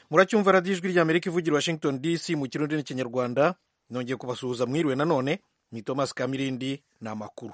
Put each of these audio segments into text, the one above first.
muracyumva radiyo ijwi ry'amerika ivugira washington dc mu kirundi n'ikinyarwanda nongeye kubasuhuza mwiriwe nanone ni thomas kamirindi ni amakuru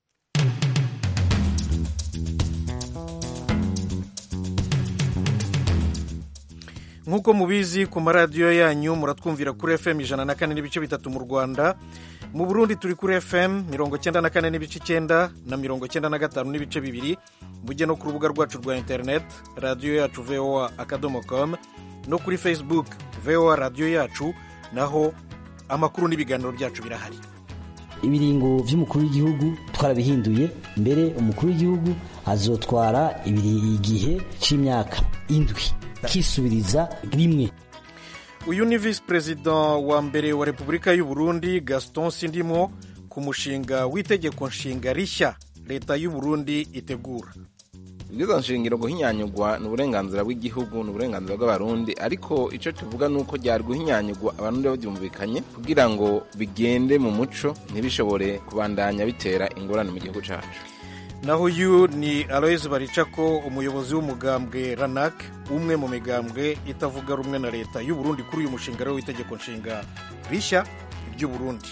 nk'uko mubizi ku maradiyo yanyu muratwumvira kuri fm ijana na kane n'ibice bitatu mu rwanda mu burundi turi kuri fm mirongo cyenda na kane n'ibice icyenda na mirongo cyenda na gatanu n'ibice bibiri mujye no ku rubuga rwacu rwa interineti radiyo yacu voa akadomo com no kuri facebook voa radiyo yacu naho amakuru n'ibiganiro byacu birahari ibiringo by'umukuru w'igihugu twarabihinduye mbere umukuru w'igihugu azotwara igihe cy'imyaka indwi akisubiriza rimwe uyu ni visi perezida wa mbere wa repubulika y'u Burundi gaston sindimo ku mushinga w'itegeko nshinga rishya leta y'u Burundi itegura ibwirizwa nshingiro guhinyanyurwa ni uburenganzira bw'igihugu ni uburenganzira bw'abarundi ariko icyo tuvuga ni uko ryari guhinyanyurwa abarundi babyumvikanye kugira ngo bigende mu muco ntibishobore kubandanya bitera ingorane mu gihugu cyacu naho uyu ni aloyizi baricako umuyobozi w'umugambwe ranak umwe mu migambwe itavuga rumwe na leta y'u Burundi kuri uyu mushinga rero w'itegeko nshinga rishya ry'u Burundi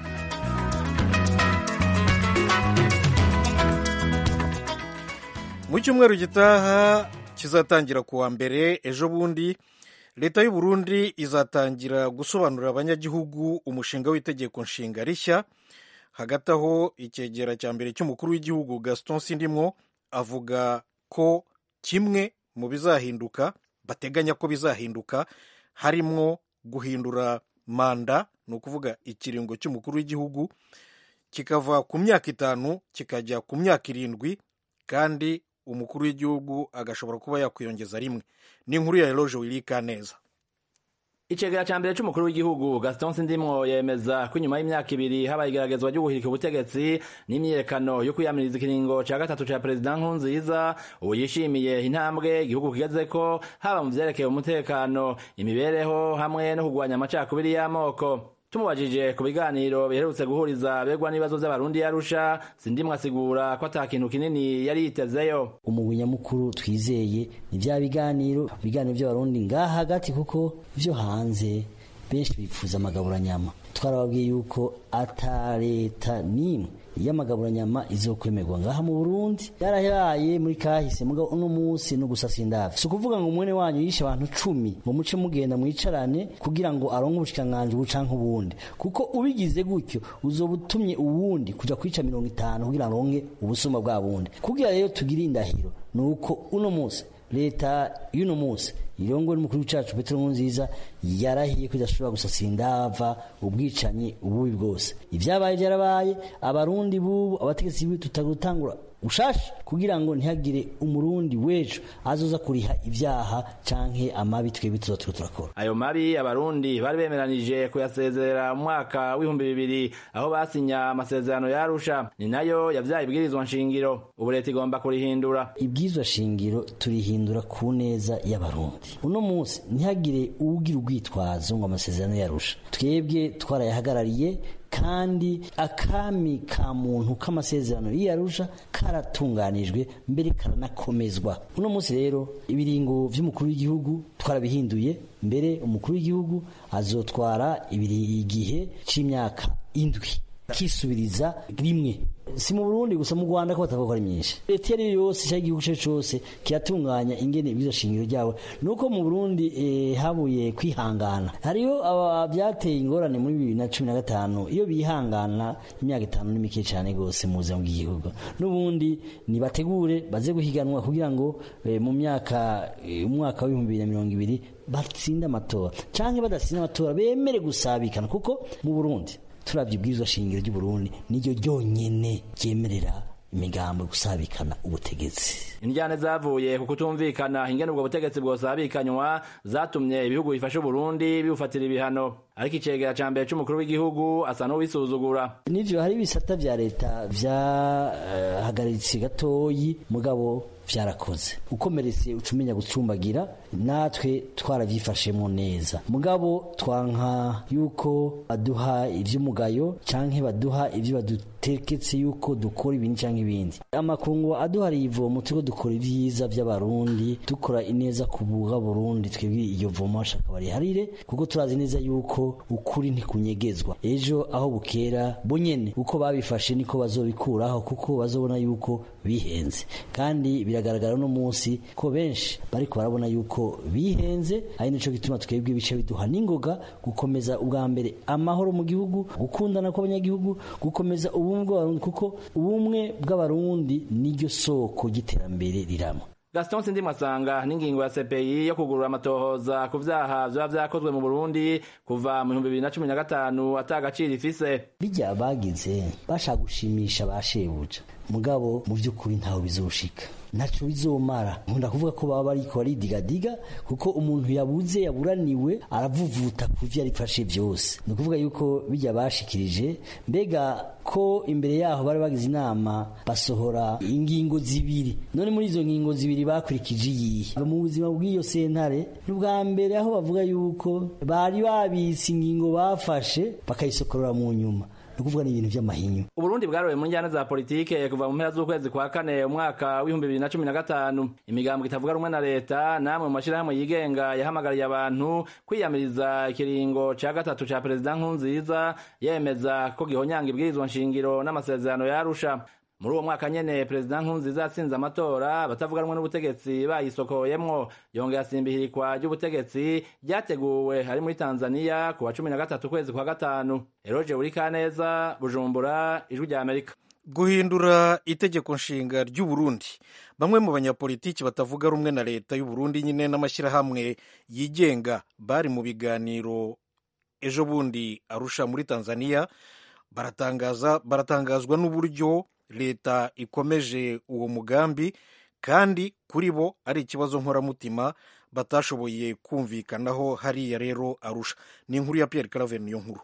mu cyumweru gitaha kizatangira ku wa mbere ejo bundi leta y'u Burundi izatangira gusobanurira abanyagihugu umushinga w'itegeko nshinga rishya hagati aho icyegera cya mbere cy'umukuru w'igihugu gaston sindimwo avuga ko kimwe mu bizahinduka bateganya ko bizahinduka harimo guhindura manda ni ukuvuga ikiringo cy'umukuru w'igihugu kikava ku myaka itanu kikajya ku myaka irindwi kandi umukuru w'igihugu agashobora kuba yakwiyongeza rimwe ni inkuru ya eroge wirika neza icegera ca mbere c'umukuru w'igihugu gaston sindimwo yemeza ko inyuma y'imyaka ibiri habaye igeragezwa ryo guhirika ubutegetsi n'imyiyerekano yo kwiyamiriza ikiringo ca gatatu ca perezida nkurunziza ubu yishimiye intambwe igihugu kigezeko haba mu vyerekeye umutekano imibereho hamwe no kugwanya amacakubiri y'amoko tumubajije ku biganiro biherutse guhuriza begwa n'ibibazo vy'abarundi yarusha sindimwe asigura ko ata kintu kinini yari yitezeyo umugwi nyamukuru twizeye ni vya biganiro ibiganiro vy'abarundi ngaha hagati kuko vyo hanze benshi bipfuza amagaburanyama twarababwiye yuko ata leta n'imwe y'amagaburanyama izokwemerwa ngaha mu Burundi yarahaye muri kahise mugabo uno munsi no gusasa indavyo si ukuvuga ngo mwene wanyu yishe abantu cumi ngo muce mugenda mwicarane kugira ngo aronke ubushikiranganji bucanke ubundi kuko ubigize gutyo uzoba utumye uwundi kuja kwica mirongo itanu kugira ngo aronke ubusuma bwa bundi kugira rero tugire indahiro ni uko uno munsi leta y'uno munsi irongo n'umukuru w'icacu petero nkurunziza yarahiye ko idashobora gusasira indava ubwicanyi ububi bwose ivyabaye vyarabaye abarundi bubu abategetsi bibi tutagutangura ushasha kugira ngo ntihagire umurundi w'ejo azoza kuriha ivyaha canke amabi twebwe tuzoba turiko turakora ayo mabi abarundi bari bemeranije kuyasezerera mu mwaka w'ibihumbi bibiri aho basinya amasezerano yarusha ni nayo yavyaye ibwirizwa nshingiro ubu leta igomba kurihindura ibwirizwa shingiro turihindura ku neza y'abarundi uno munsi ntihagire uwugira urwitwazo ngo amasezerano yarusha twebwe twarayahagarariye kandi akami ka muntu k'amasezerano y'iyarusha karatunganijwe mbere karanakomezwa uno munsi rero ibiringo vy'umukuru w'igihugu twarabihinduye mbere umukuru w'igihugu azotwara igihe c'imyaka indwi kisubiriza rimwe si mu Burundi gusa mu Rwanda ko batavuga ari myinshi leta yari yose cyangwa igihugu cyacu cyose kiratunganya ingene ibizo shingiro ryabo nuko mu Burundi eh, habuye kwihangana hariyo byateye ingorane muri bibiri na cumi na gatanu iyo bihangana imyaka itanu ni mike cyane rwose mu buzima bw'igihugu n'ubundi nibategure baze guhiganwa kugira ngo eh, mu myaka eh, umwaka w'ibihumbi bibiri na mirongo ibiri batsinde amatora cyangwa badatsinda amatora bemere gusabikana kuko mu Burundi turabye ibwirizwa shingiro ry'u Burundi niryo ryonyene ryemerera imigambo gusabikana ubutegetsi indyane zavuye ku kutumvikana ingene ubwo butegetsi bwosabikanywa zatumye ibihugu bifasha Burundi bibufatira ibihano ariko icegera ca mbere c'umukuru w'igihugu asa n'uwisuzugura nivyo hari ibisata vya leta vyahagaritse uh, gatoyi mugabo vyarakoze ukomeretse ucumenya gucumbagira natwe twaravyifashemo neza mugabo twanka yuko baduha ivy'umugayo canke baduha ivyo baduteketse yuko dukora ibindi canke ibindi amakungu aduhariye ivomo turiko dukora ivyiza vy'abarundi dukora ineza ku buga burundi twebwe iyo vomo bashaka bariharire kuko turazi neza yuko ukuri ntikunyegezwa ejo aho bukera bonyene uko babifashe niko bazobikuraho kuko bazobona yuko bihenze kandi biragaragara no munsi ko benshi bariko barabona yuko bihenze ari nico gituma twebwe ibice biduha n'ingoga gukomeza ubwa mbere amahoro mu gihugu gukundana kw'abanyagihugu gukomeza ubumwe bw'abarundi kuko ubumwe bw'abarundi niryo soko ry'iterambere rirama Gaston Sindimwe asanga n'ingingo ya CPI yo kugurura amatohoza ku vyaha vyoba vyakozwe mu Burundi kuva mu 2015 atagaciro ifise bijya bagize bashaka gushimisha bashebuja mugabo mu by'ukuri ntawe bizoshika ntaco bizomara nkunda kuvuga ko baba bariko baridigadiga kuko umuntu yabuze yaburaniwe aravuvuta ku vyo yarifashe vyose ni ukuvuga yuko bijya bashikirije mbega ko imbere yaho bari bagize inama basohora ingingo zibiri none muri izo ngingo zibiri bakurikije iyihe mu buzima bw'iyo sentare n'ubwa mbere aho bavuga yuko bari babitse ingingo bafashe bakayisokorora mu nyuma ni ukuvuga ni ibintu by'amahinyu Uburundi bwarowe mu njyana za politike kuva mu mpera z'ukwezi kwa kane umwaka w'ibihumbi bibiri na cumi na gatanu imigambo itavuga rumwe na leta namwe mu mashyirahamwe yigenga yahamagariye abantu kwiyamiriza ikiringo ca gatatu ca perezida nkurunziza yemeza ko gihonyanga ibwirizwa nshingiro n'amasezerano yarusha muri uwo mwaka nyene perezida nkurunziza yatsinze amatora abatavuga rumwe n'ubutegetsi bayisokoyemwo yongera asimbihirikwa ry'ubutegetsi ryateguwe ari muri tanzaniya ku wa cumi na gatatu ukwezi kwa gatanu eroje burikaneza bujumbura ijwi rya amerika guhindura itegeko nshinga ry'u Burundi bamwe mu banyapolitiki batavuga rumwe na leta y'u Burundi nyine n'amashyirahamwe yigenga bari mu biganiro ejo bundi arusha muri Tanzania baratangaza baratangazwa n'uburyo leta ikomeje uwo mugambi kandi kuri bo ari ikibazo nkoramutima batashoboye kumvikanaho hariya rero arusha ni inkuru ya Pierre Claver niyo nkuru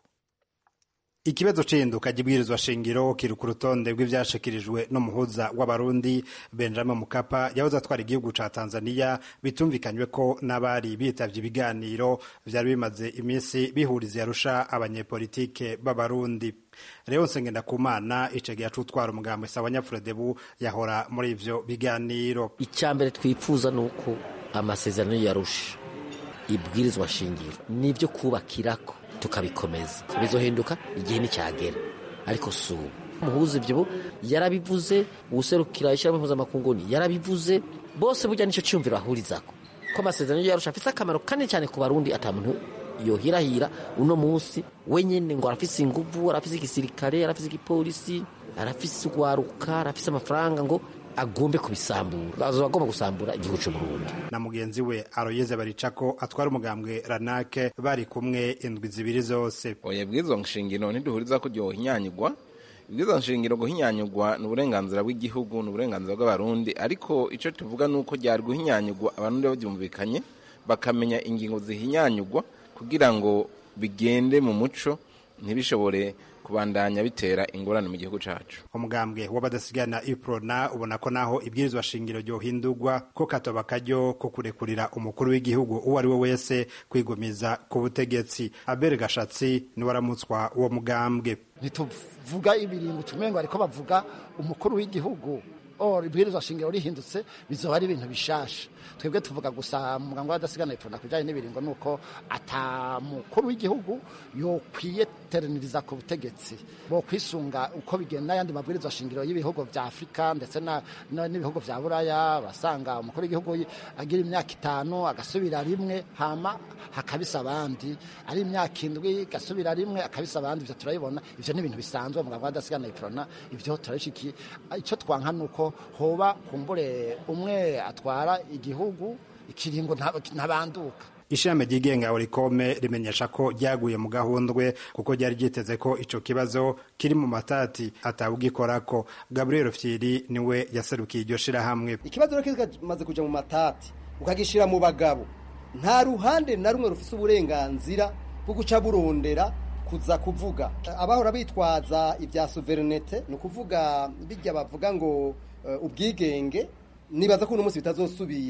ikibazo c'induka ry'ibwirizwa shingiro kiri ku rutonde rw'ivyashikirijwe n'umuhuza w'abarundi benjamin mukapa yahoze atwara igihugu ca tanzania bitumvikanywe ko n'abari bitavye ibiganiro vyari bimaze iminsi bihuriza yarusha abanyepolitike b'abarundi rero nsengendakumana icegeya c'utwara umugambwe sawa nyafuredebu yahora muri ivyo biganiro icya mbere twifuza ni uko amasezerano yarusha ibwirizwa shingiro nibyo kubakirako tukabikomeza bizohinduka igihe nicyagera ariko si ubu umuhuza ibyo yarabivuze uwuserukira ishyirahamwe mpuzamakungu yarabivuze bose burya nicyo cyumviro bahurizako ko amasezerano yarusha afise akamaro kanini cyane ku barundi ata muntu yohirahira uno munsi wenyene ngo arafise inguvu arafise igisirikare arafise igipolisi arafise urwaruka arafise amafaranga ngo agombe kubisambura azoba agomba gusambura igihugu cy'u Burundi na mugenzi we aroyeze baricako atwara umugambwe ranake bari kumwe indwi zibiri zose oya bwizo nshingiro ntiduhuriza ko ryohinyanyigwa ibwizo nshingiro guhinyanyigwa ni uburenganzira bw'igihugu ni uburenganzira bw'abarundi ariko icyo tuvuga ni uko ryari guhinyanyigwa abarundi babyumvikanye bakamenya ingingo zihinyanyigwa kugira ngo bigende mu muco ntibishobore kubandanya bitera ingorane mu gihugu cacu umugambwe w'abadasigana iprona ubona ko naho ibwirizwa shingiro ryohindurwa ko katoba karyo ko kurekurira umukuru w'igihugu uwo ari we wese kwigumiza ku butegetsi abere gashatsi niwe aramutswa uwo mugambwe ntituvuga ibiringo tumengo ariko bavuga umukuru w'igihugu or ibwirizwa shingiro rihindutse bizoba ari ibintu bishasha twebwe tuvuga gusa muganga w'adasigana iprona kujanye n'ibiringo nuko ata mukuru w'igihugu yokwiye teraniriza ku butegetsi bo kwisunga uko bigenda n'ayandi mabwirizwa shingiro y'ibihugu vya afurika ndetse n'ibihugu vya buraya basanga umukuru w'igihugu agira imyaka itanu agasubira rimwe hama hakabisa abandi ari imyaka indwi gasubira rimwe akabisa abandi ivyo turabibona ivyo ni ibintu bisanzwe muganga w'adasigana iprona ivyo turabishikiye icyo twanka nuko hoba kumbure umwe atwara igihugu ikiringo ntabanduka ishami ryigenga orikome rimenyesha ko ryaguye mu gahundwe kuko ryari ryiteze ko ico kibazo kiri mu matati atawugikorako gabriel fyiri niwe yaserukiye iryo shirahamwe ikibazo rero kimaze kuja mu matati ukagishira mu bagabo nta ruhande na rumwe rufise uburenganzira bwo guca burondera kuza kuvuga abahora bitwaza ibya sovereignete ni ukuvuga bijya bavuga ngo uh, ubwigenge nibaza ko uno munsi bitazosubira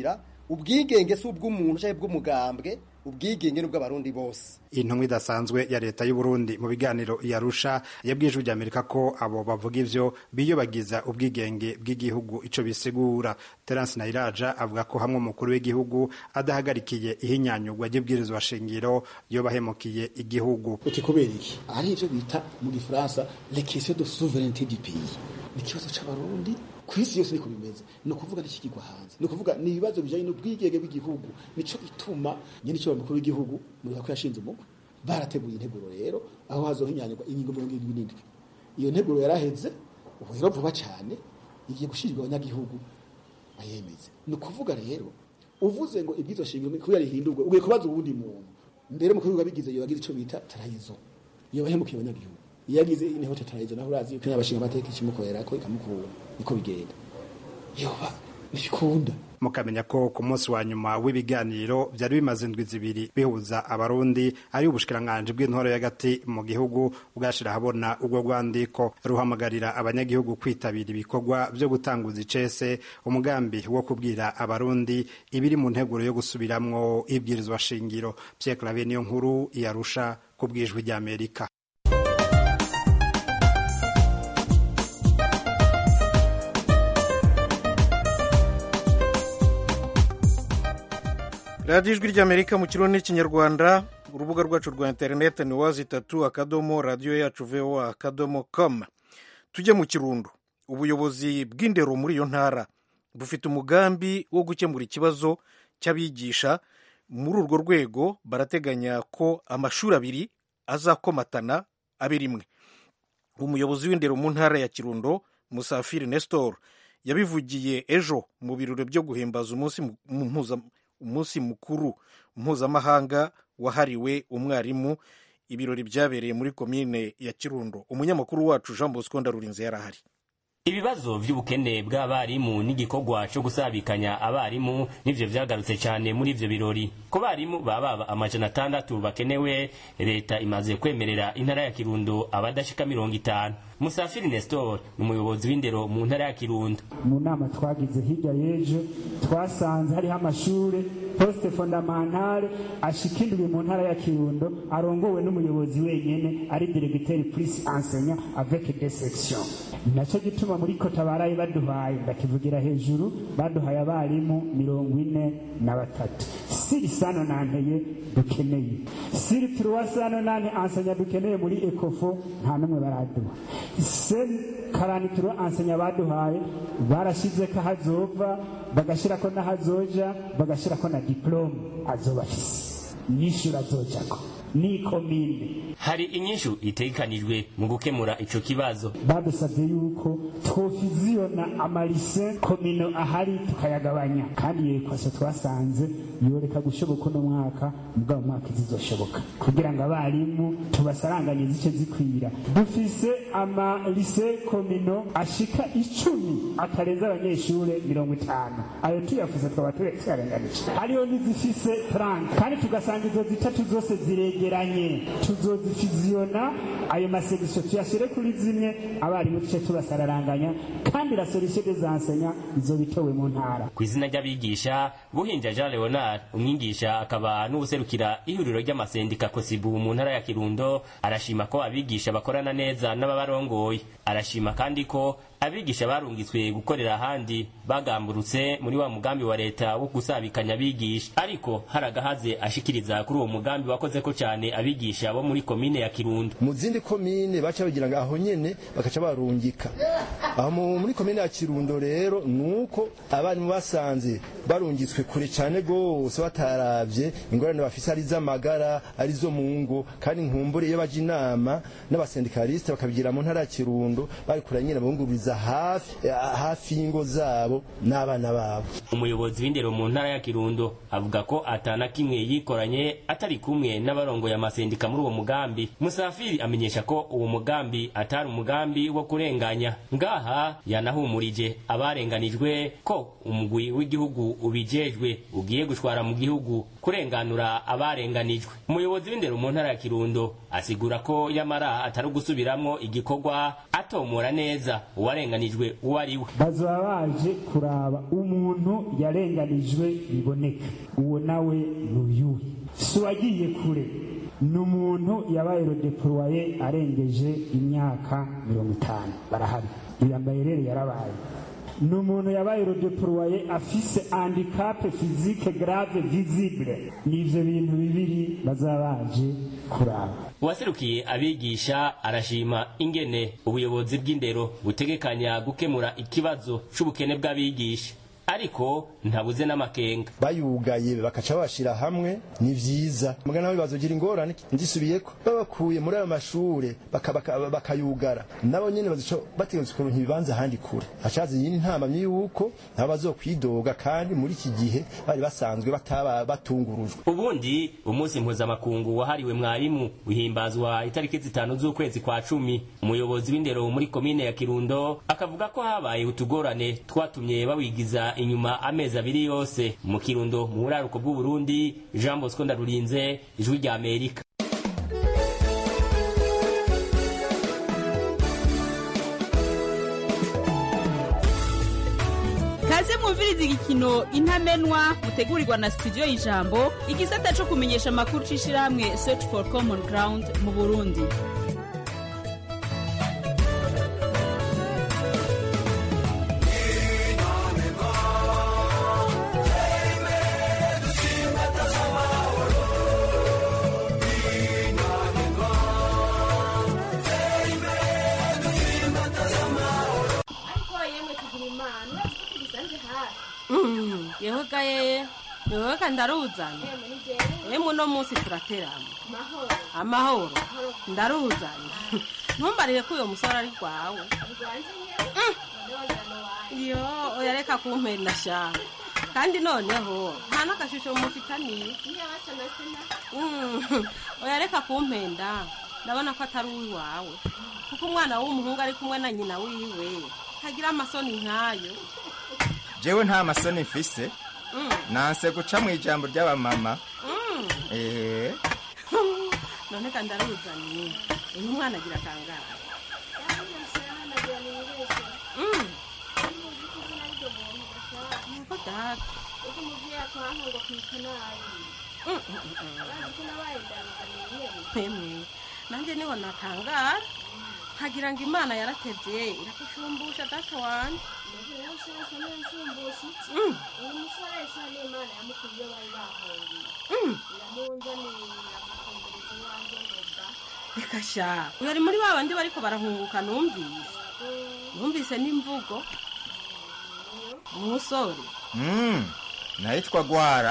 ubwigenge si ubw'umuntu cyangwa ubw'umugambwe ubwigenge ni ubw'abarundi bose intumwa idasanzwe ya leta y'u Burundi mu biganiro yarusha yabwiye ijwi ry'Amerika ko abo bavuga ivyo biyobagiza ubwigenge bw'igihugu ico bisigura Terence Nairaja avuga ko hamwe umukuru w'igihugu adahagarikiye ihinyanyurwa ry'ibwirizwa shingiro yobahemukiye igihugu uti kubera iki ari ivyo bita mu gifaransa les questions de souveraineté du pays ni ikibazo c'abarundi ku isi yose niko bimeze ni ukuvuga n'ikigirwa hanze ni ukuvuga ni ibibazo bijanye n'ubwigenge bw'igihugu nico gituma nyene ico mukuru w'igihugu muriha ko yashinze umugwi barateguye integuro rero aho hazohinyanyurwa ingingo mirongo irindwi n'indwi iyo nteguro yaraheze ubu rero vuba cane igiye gushirirwa abanyagihugu bayemeze ni ukuvuga rero uvuze ngo ibwizo shingiro kubera rihindurwe ugiye kubaza uwundi muntu mbere mukuru w'igihugu abigize yobagize ico bita tarayizo yobahemukiye abanyagihugu iyo agize inteko tetarayizo naho urazi yuko n'abashinga amateka ikimukorera ko ikamukura niko bigenda yoba ntibikunda mukamenya ko ku munsi wa nyuma w'ibiganiro byari bimaze indwi zibiri bihuza abarundi ari ubushikiranganji bw'intore y'agati mu gihugu bwashira habona ubwo rwandiko ruhamagarira abanyagihugu kwitabira ibikorwa byo gutanguza icese umugambi wo kubwira abarundi ibiri mu nteguro yo gusubiramwo ibwirizwa shingiro Pierre Claver niyo nkuru yarusha ku bwijwi ry'Amerika radiyo ijwi ry'amerika mu kirundi n'ikinyarwanda urubuga rwacu rwa interineti ni wazi itatu akadomo radiyo yacu voa akadomo com tujye mu kirundo ubuyobozi bw'indero muri iyo ntara bufite umugambi wo gukemura ikibazo cy'abigisha muri urwo rwego barateganya ko amashuri abiri azakomatana abe rimwe umuyobozi w'indero mu ntara ya kirundo musafiri nestor yabivugiye ejo mu birori byo guhimbaza umunsi mpuza umunsi mukuru mpuzamahanga wahariwe umwarimu ibirori byabereye muri komine ya kirundo umunyamakuru wacu jean bosco ndarurinze yarahari ibibazo by'ubukene bw'abarimu n'igikorwa cyo gusabikanya abarimu nivyo vyagarutse cyane muri ivyo birori ku barimu baba amajana atandatu bakenewe leta imaze kwemerera intara ya kirundo abadashika mirongo itanu musafiri nestor ni umuyobozi w'indero mu ntara ya kirundo mu nama twagize hirya y'ejo twasanze hariho amashuri poste fondamentale ashika indwi mu ntara ya kirundo arongowe n'umuyobozi wenyene ari diregiteri plus enseignant avec des sections naco gituma muri kota baraye baduhaye ndakivugira hejuru baduhaye abarimu mirongo ine na batatu siri sano nanteye dukeneye siri turuwa sano nante ansenya dukeneye muri ekofo nta n'umwe baraduha seri karani turuwa ansenya baduhaye barashizeko ahazova bagashirako n'ahazoja bagashirako na diplome azoba afise nyishuri azojako ni komine hari inyishu itegekanijwe mu gukemura ico kibazo badusabye yuko twofiziyona amarise komino ahari tukayagabanya kandi iyo ekwaso twasanze yoreka gushoboka uno mwaka mugabo mwaka izizoshoboka kugira ngo abarimu tubasaranganye zice zikwira dufise amarise komino ashika icumi atarenze abanyeshure mirongo itanu ayo tuyafuze twaba tuyarenganije hariho n'izifise 30 kandi tugasanga izo zitatu zose ziregeranye tuzozifiziyona ayo masegisiyo tuyashyire kuri zimwe abarimu duce tubasararanganya kandi la solution des enseignants izobitowe mu ntara ku izina ry'abigisha buhinja jean leonard umwigisha akaba n'ubuserukira ihuriro ry'amasendika kosibu mu ntara ya kirundo arashima ko abigisha bakorana neza n'ababarongoye arashima kandi ko abigisha barungitswe gukorera ahandi bagamburutse muri wa mugambi wa leta wo gusabikanya abigisha ariko hari agahaze ashikiriza kuri uwo mugambi wakoze ko cyane abigisha bo muri komine ya kirundo mu zindi komine baca bagira ngo aho nyene bakaca barungika aho muri komine ya kirundo rero nuko abarimu basanze barungitswe kure cyane gose bataravye ingorane bafise ari z'amagara ari zo mu ngo kandi nkumbure iyo baje inama n'abasendikaliste bakabigira mu ntara ya kirundo bari kura nyine bunguriza hafi hafi y'ingo zabo n'abana babo umuyobozi w'indero mu ntara ya kirundo avuga ko atana kimwe yikoranye atari kumwe n'abarongoye amasendika muri uwo mugambi musafiri amenyesha ko uwo mugambi atari umugambi wo kurenganya ngaha yanahumurije abarenganijwe ko umugwi w'igihugu ubijejwe ugiye gushwara mu gihugu kurenganura abarenganijwe umuyobozi w'indero mu ntara ya kirundo asigura ko yamara atari ugusubiramwo igikorwa atomora neza uwarenganijwe uwo ari we bazaba baje kuraba umuntu yarenganijwe biboneka uwo nawe n'uyuhe si uwagiye kure ni umuntu yabaye rodeporoye arengeje imyaka mirongo itanu barahari yambaye rero yarabaye ni umuntu yabaye rodeporoye afise handikape fizike grave visibile ni ivyo bintu bibiri bazaba baje kuraba uwaserukiye abigisha arashima ingene ubuyobozi bw'indero butegekanya gukemura ikibazo c'ubukene bw'abigisha ariko ntabuze n'amakenga bayugaye bakaca babashira hamwe ni vyiza mugana nabo bazogira ingorane ndisubiyeko babakuye muri ayo mashure baka- baka- bakayugara nabo nyene bazoca bategetswe kuronka ibibanza ahandi kure hacaza iyindi ntamamye yuko nabo bazokwidoga kandi muri iki gihe bari basanzwe bataba batungurujwe ubundi umunsi mpuzamakungu wahariwe mwarimu uhimbazwa itariki zitanu z'ukwezi kwa cumi umuyobozi w'indero muri komine ya kirundo akavuga ko habaye utugorane twatumye bawigiza inyuma amezi abiri yose mu kirundo mu buraruko bw'uburundi jean bosco ndarurinze ijwi rya amerika kaze mwumviriza igikino intamenwa mutegurirwa na studio y'ijambo igisata co kumenyesha amakuru c'ishirahamwe search for common ground mu burundi ariko yemwe tugira imana tugisanze hafi yewe gaye yewe ka ndaruzanye yemwe ni jewe yemwe uno munsi turaterana mahoro amahoro ndaruzanye ntumbarire ko uyo musore ari rwawe rwanje nyewe none wajana wawe iyo oya reka kumpenda shaka kandi noneho nta n'agashusho mufitaniye niyo basa na sena Mm, oya reka kumpenda ndabona ko atari uwiwawe kuko umwana w'umuhungu ari kumwe na nyina wiwe ntagira amasoni nk'ayo jewe nta masoni mfise Mm, nanse guca mu ijambo ry'abamama mm. eee none kandi aruzanye uyu mwana agira akangara Mm. Nuko data uko umuvyeyi atwanka ngo kwita nabi Mm, mm, mm, mm. urazi ko nabaye ndanzaniye nyene Emwe, nanjye niho natangara nkagira ngo imana yaratevye irakushumbusha data wanje Mbega rero ushaka niyo nshumbusha iki Mm. uyu musore sha n'imana yamukuye iyo bari bahungiye Mm. iramunzanira iramukumbereza iwanjye ngo ba reka sha uyu ari muri ba bandi bariko barahunguka numvise numvise n'imvugo umusore mm. nahitwa gwara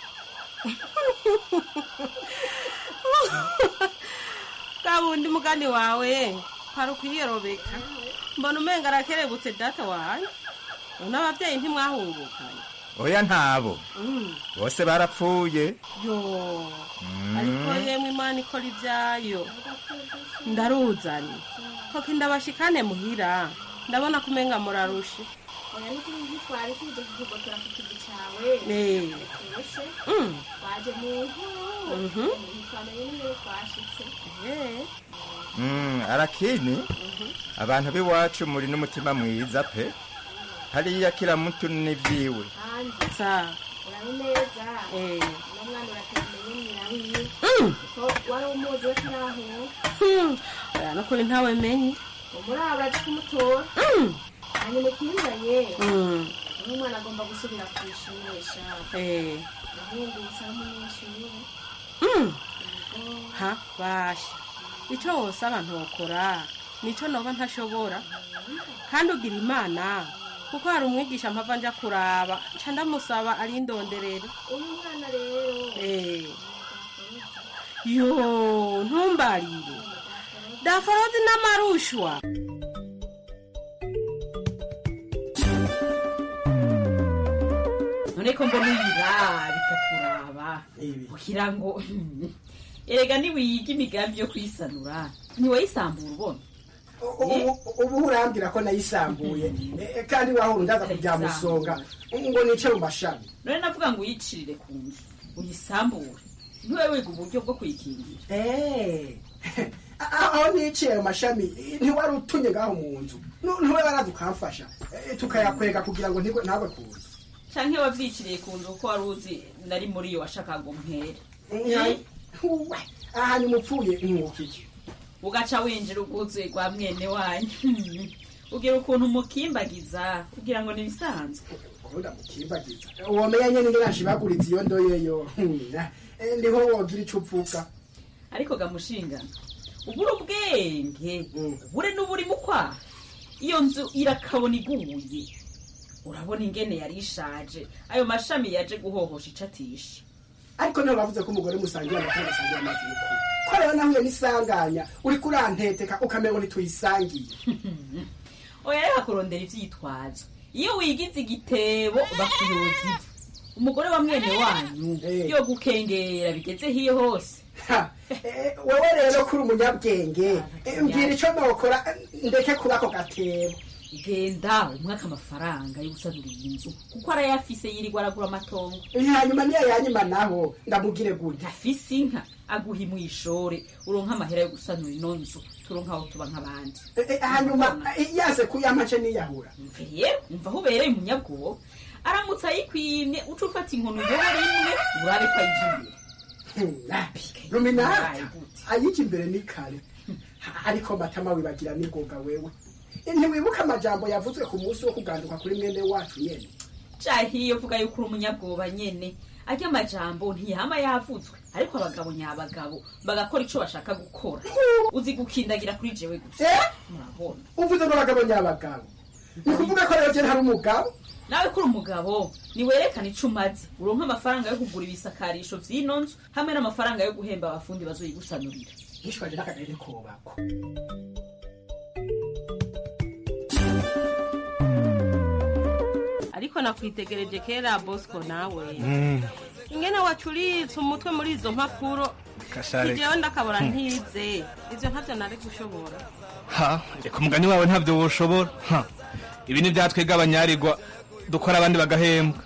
bwa bundi mugani wawe hari ukwiyerobeka mbona umenga arakerebutse data wanjye none abavyeyi ntimwahungukanye oya ntabo Mm. bose barapfuye yo ariko yemwe imana ikora ibyayo ndaruzanye koko ndabashikane muhira ndabona ko umenga murarushe oya ni kuri izi twari tuje kugotora ku kivi cawe Eh. ese Mm. twaje mu nkuru Mhm. ntitwamenye n'iyo twashitse mm, arakini abantu b'iwacu muri n'umutima mwiza pe hariya kila mutu n'ivyiwe kandi sa urabe neza Eh. uno mwana uratemenye nyina wiwe Mm. ko wari umuzi we tarahuwe Hmm, oya nukuri ntawe menye muri abo uraje kumutora Mm. hanyuma ikizanye Mm. uno mwana agomba gusubira ku ishuri sha Eh. ahungutse ari umunyeshuri Mm. ha basha ico wose abantu bakora nico noba ntashobora kandi ugira imana kuko hari umwigisha mpava nja kuraba nca ndamusaba arindonderere uyu mwana rero Eh. yo ntumbarire daforozi n'amarushwa none ko mbona uyira bikakuraba kugira ngo erega niwiyiga imigambi yo kwisanura ntiwayisambura ubona ubu ubu urambwira ko nayisambuye Eh, kandi wahora ndaza kubyamusonga ngo nice mu mashami none navuga ngo uyicirire ku nzu uyisambure ntiwe wiga uburyo bwo kuyikingira Eh, aho niciye ayo mashami ntiwari utunye ngaho mu nzu Nu- ntiwe baraza ukamfasha Eh, tukayakwega kugira ngo ntigwe- ntagwe ku nzu canke wavyiciriye ku nzu kuko wari uzi nari muri iyo washakaga ngo mpere Eh, uwe, aha ni mupfuye mwukiki ugaca winjira ubwuzuye rwa mwene wanyu ugira ukuntu umukimbagiza ugira ngo ni ibisanzwe ubundi amukimbagiza womenya nyene ingene anshibaguritse iyo ndoyeyo Eh, niho wogira ico upfuka ariko gamushinga ubura ubwenge ubure n'uburi mu kwaha iyo nzu irakabona iguye urabona ingene yari ishaje ayo mashami yaje guhohosha icatisha ariko niho bavuze ko umugore musangira amafaranga asangira amazi y'ukuri ko rero nahuye n'isanganya uriko uranteteka ukamengo ntituyisangiye oya reka kurondera ivyitwazo iyo wigize igitebo bakuyoza ivu umugore wa mwene wanyu yo gukengera bigeze hiyo hose wewe rero kuri umunyabwenge Eh, mbwira ico nokora eh, ndeke kuba ako gatebo genda umwaka amafaranga yo gusanura iyi nzu kuko arayafise yirirwa aragura amatongo hanyuma niyo yanyuma naho ndamugire gutya afise inka aguha imwishore uronka amahera yo gusanura ino nzu turonka aho tuba nk'abandi Eh, eh, hanyuma eh, yaze kuyamace niyahura rero umva aho ubereye umunyabwoba aramutse ayikwimye uca ufata inkono yoba rimwe urabe ko ayigiye ruminata ayiki imbere ni kare ariko matama wibagira n'ingoga wewe ntiwibuka amajambo yavuzwe ku munsi wo kuganduka kuri mwene wacu nyene cahiye uvuga yuko uri umunyabwoba nyene arya amajambo ntiyama yavutswe ariko abagabo nyabagabo bagakora ico bashaka gukora uzi gukindagira kuri jewe gusa murabona uvuze ngo abagabo nyabagabo ni kuvuga ko rero je ntari umugabo nawe kuri umugabo niwerekana ico umaze uronka amafaranga yo kugura ibisakarisho vy'ino nzu hamwe n'amafaranga yo guhemba abafundi bazoyigusanurira yishwaje n'akagari kobako ariko nakwitegereje kera bosco nawe ingene wacuritse umutwe muri izo mpapuro Kashareka. ijewe ndakabura ntize ivyo ntavyo nari gushobora ha reka umugani wawe ntabyo woshobora ha ibi ni byatwega abanyarirwa dukora abandi bagahembwa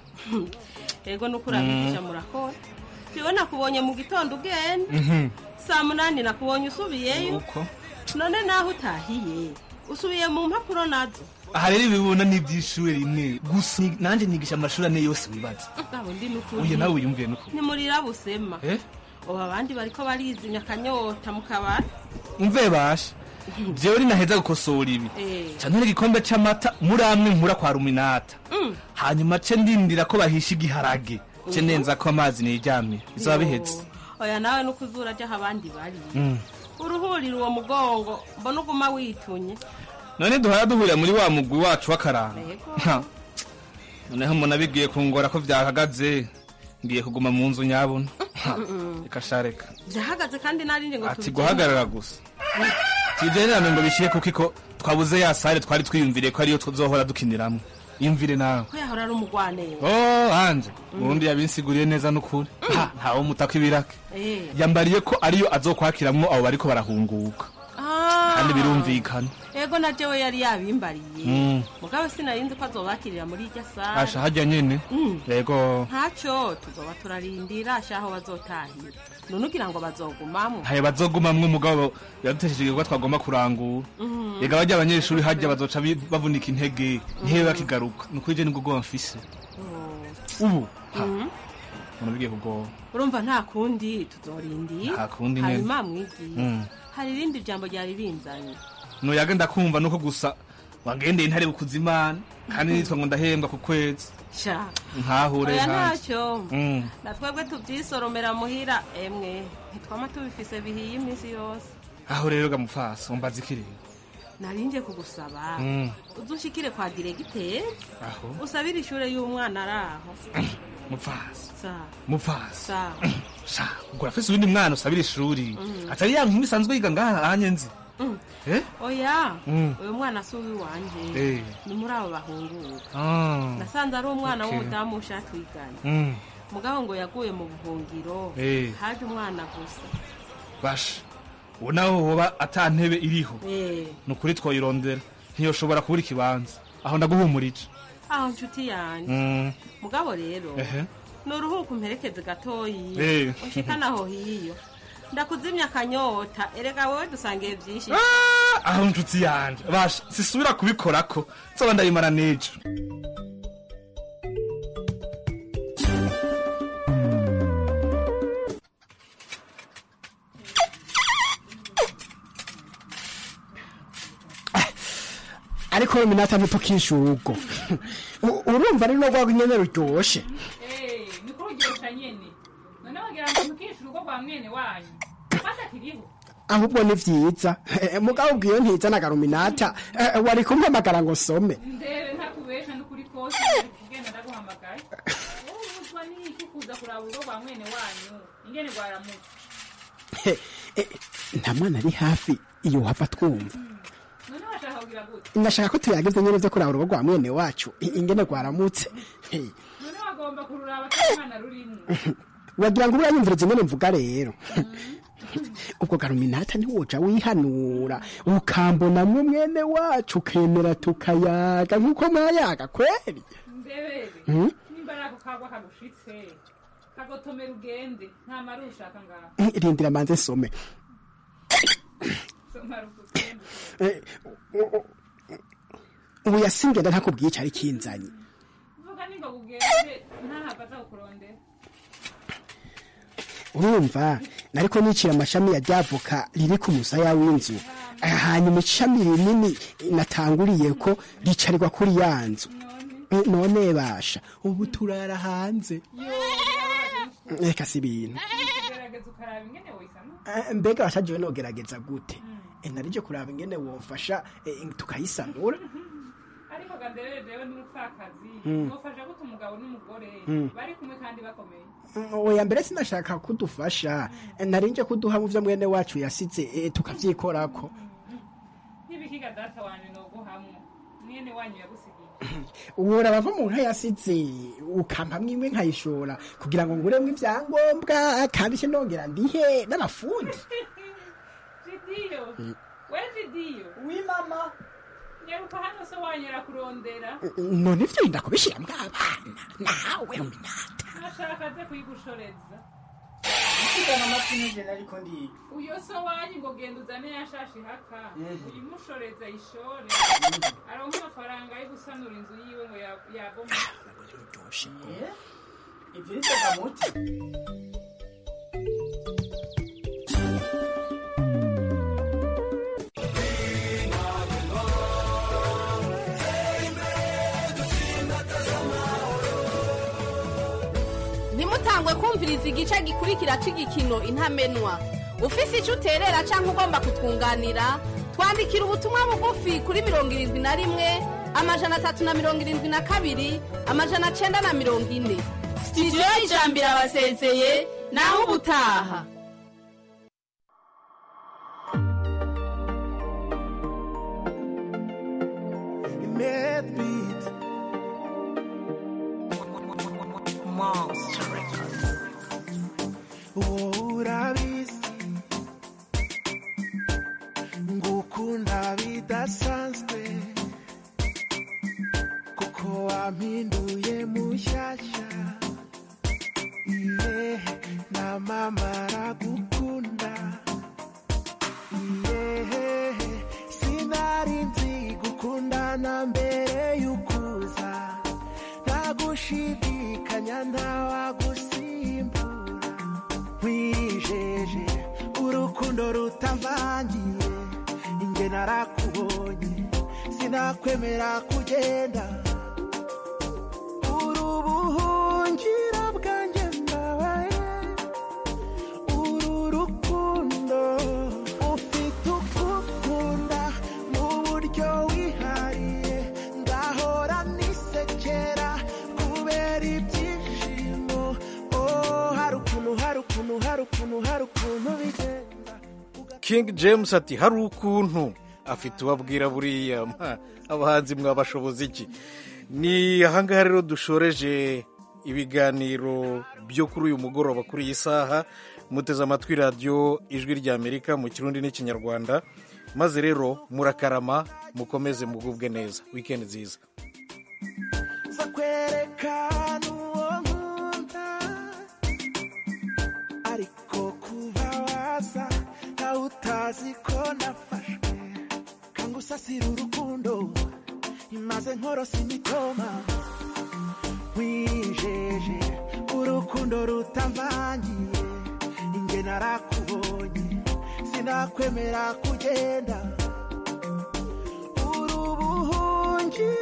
ego nuko urabigisha murakora jewe nakubonye mu gitondo ugenda Mhm. saa munani nakubonye usubiyeyo uko none naho utahiye usubiye mu mpapuro nazo aha rero ibibona ni iby'ishuri rimwe gusa ni- nanjye nigisha amashuri ane yose wibaza nabo ndi nukuri uye nawe wiyumviye nuko nimurira busema Eh? ubu abandi bariko barizimya akanyota mu kabari umve basha jewe ninaheza gukosora ibi Eh. canore igikombe c'amata muri amwe nkura kwa ruminata Mm. hanyuma ce ndindira ko bahisha igiharage ce Mhm. nenza ko amazi niryamye bizaba bihetse oya nawe nuko uzura aho abandi bari Mm. uruhurira uwo mugongo mbona uguma witunye none duhora duhurira muri wa mugwi wacu w'akaranga Yego. Ha. noneho umuntu abigiye kungora ko vyahagaze ngiye kuguma mu nzu nyabona Ha. Mm-mm. reka shareka byahagaze kandi narindi ngo ati tubigende. guhagarara gusa tijenerane ngo bishire kuko iko twabuze ya sare twari twiyumviriye ko ariyo tuzohora dukiniramwo yumvire nawe ko yahora ari umugwaneza oh anje ubundi yabinsiguriye neza n'ukuri Ha, ntawe mutaka ibirake Eh. yambariye ko ariyo azokwakiramwo abo bariko barahunguka Ah. kandi birumvikana ego na jewe yari yabimbariye Mm. mugabo sinarinzi ko azobakirira muri irya sare asha harya nyene Mm. yego ntacyo tuzoba turarindira asha aho bazotahira none ugira ngo bazogumamwo ntayo bazogumamwo umugabo yadutesheje igikorwa twagomba kurangura Mhm. yega barya abanyeshuri harya bazoca bi- bavunika intege ntibe bakigaruka nukuri je nibwo bwoba mfise ubu ha Mhm. umuntu bigiye kugoba urumva nta kundi tuzorindira Nta kundi nyene. hanyuma mwigiye Mm. hari irindi jambo ryari binzanye nuyaga ndakumva nuko gusa wagendeye intare bukuza imana kandi nitwa ngo ndahembwa ku kwezi sha nkahure oya nkanje ntacyo Mm. na twebwe tubyisoromera muhira emwe ntitwama tubifise bihiye iminsi yose aho rero gamufasa umbaza ikirere narinje kugusaba Mm. uzushikire kwa diregiteri aho usabire ishure y'umwana ari aho mupfasi sa mupfasi sa sha ubwo urafise uwundi mwana usabira ishuri Mm. atari ya nkumi isanzwe yiga ngaha hanye nzi Mm. eh oya Mm. uyu mwana si uwiwanje Eh. ni muri abo bahunguka Ah. nasanze ari umwana Okay. w'umudamu ushaka twiganye Mm. mugabo ngo yaguye mu buhungiro Eh. haje umwana gusa basha ubu naho hoba ata ntebe iriho Eh, ni ukuri twoyirondera ntiyoshobora kubura ikibanza aho ndaguhumurije aho nshuti yanjye Mm. mugabo rero ehe ni uruhuko umperekeze gatoyi Eh. ushikana aho hiyo ndakuzimya akanyota erega wowe dusangiye byinshi aho nshuti yanje basha sisubira kubikorako nzoba ndayimara n'ejo ariko we minata ntitukishe urugo U- urumva ari rwo nyene ruryoshe ni kuri urugero nyene none wagira ngo mukishe urugo rwa mwene wanyu fata kiriho ahubwo ni vyiza Eh, mugabo ubwiyo ntiza na garuminata Eh, wari kumpamagara ngo some ndebe ntakubesha n'ukuri kose kugenda ndaguhamagaye wowe ubuzwa n'iki kuza kuraba urugo rwa mwene wanyu ingene rwaramutse Eh, eh, nta mwana ari hafi iyo hava twumva none washaka kugira gute ndashaka ko tuyagize nyene vyo kuraba urugo rwa mwene wacu I- ingene rwaramutse Eh, none wagomba kururaba ko umwana rurimo wagira ngo urayumviriza ingene mvuga rero ubwo garuminata ntiwoja wihanura ukambonamwo mwene wacu ukemera tukayaga nk'uko mwayaga kweri ndebere Hmm? nimba ari ako kagwa kagushitse kagotomera ugende nta mari ushaka ngaho Eh, rindira manze some somara ukugende Eh, u- u- ubu yasingenda ntakubwiye icari kinzanye vuga ningo kugende ntahava aza kukurondera urumva nariko nicira amashami ya ryavoka riri ku musaya w'inzu Ah, hanyuma ishami rinini natanguriye ko ricarirwa kuri ya nzu Eh, none basha ubu turara hanze reka si ibintu gerageza ukaraba ingene woyisana Eh, mbega washajiwe nogerageza gute Eh, narije kuraba ingene womfasha eh, tukayisanura ariko gandebere jewe n'umupfakazi Mm. nofasha gute umugabo n'umugore Mm. bari kumwe kandi bakomeye Mm, oya mbere sinashaka kudufasha Eh, narinje kuduha mu vyo mwene wacu yasize eh, tukavyikorako ntibikiga data wanyu noguhamwo mwene wanyu yagusigiye uraba nko mu nka yasize ukampamwo imwe nkayishora kugira ngo nguremwo ivyangombwa kandi se nongera ndihe n'abafundi jidiyo Mm. we jidiyo wi mama nyaruka hano so wanyu arakurondera none ivyo yinda kubishiramwo abana nawe nashaka aze kuyigushoreza Kugana amatwi n'ijana ariko ndiga. uyo so wanyu ngo genda uzane yashashi haka Mhm. uyimushoreza ishore aronka amafaranga yo gusanura inzu yiwe ngo ya- yabomotse Ivyo ni Kagamuti. ntimutangwe kumviriza igice gikurikira cy'igikino intamenwa ufise icyo uterera cyangwa ugomba kutwunganira twandikira ubutumwa bugufi kuri mirongo irindwi na rimwe amajana atatu na mirongo irindwi na kabiri amajana cyenda na mirongo ine sitidiyo y'ijambo irabasezeye naho ubutaha Medbeat. Monster Records. urabizi ngukunda bidasanzwe kuko wampinduye mushyashya iye na mama aragukunda iye sinari nzi gukundana mbere y'ukuza nta gushidikanya ntawagusimbura nkwijeje urukundo rutavangiye inge narakubonye sinakwemera kugenda uri ubuhungira bwanjye mbabaye uru rukundo ufite ukukunda mu buryo wihariye ngahora nisekera kubera ibyishimo oh hari ukuntu hari ukuntu hari ukuntu hari ukuntu bigenda king james ati hari ukuntu afite ubabwira buriya mpa, abahanzi mwabashoboza iki ni ahangaha rero dushoreje ibiganiro byo kuri uyu mugoroba kuri iyi saha muteze amatwi radiyo ijwi ry'amerika mu kirundi n'ikinyarwanda maze rero murakarama mukomeze mugubwe neza wikendi nziza zo kwerekana uwo nkunda ariko kuba waza nawe utazi ko nafashwe kanga usasira urukundo imaze nkorosa imitoma wijeje urukundo rutamvangiye inge narakubonye sinakwemera kugenda uri ubuhungiro